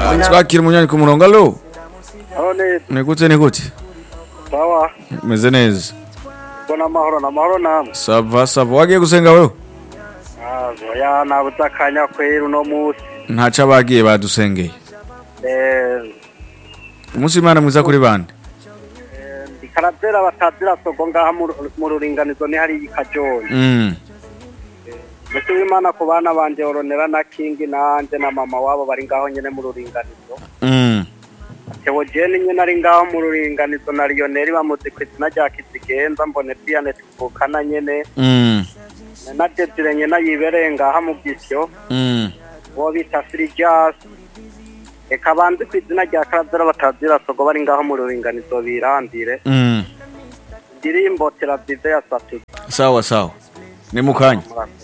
twakira umunywanyi ku murongo alo aho neza ni gute ni gute sawa meze neza mbona amahoro n'amahoro namwe sava sava wagiye gusenga wewe oya nabuze akanya kwera uno munsi ntaco abagiye badusengeye Eh, umunsi w'imana mwiza kuri bande eh, ndi karavera batazira sogo ngaha mu- mu ruringanizo ni hari ikajoni Mm, mbese w'imana ku bana banje oronera na kingi nanje na mama wabo bari ngaho nyene mu ruringanizo mm, teogene nyene ari ngaho mu ruringanizo na lioneri bamuzi ku izina rya kizigenza mbone diane tuvukana nyene mm, na desire nyene yibereye ngaha mu gisyo mm. uwo bita Firigas reka banze ku izina rya karavera batazira sogo bari ngaho mu ruringanizo birandire Mm. indirimbo teravive ya satudu sawa sawa ni mukanya Murakoze.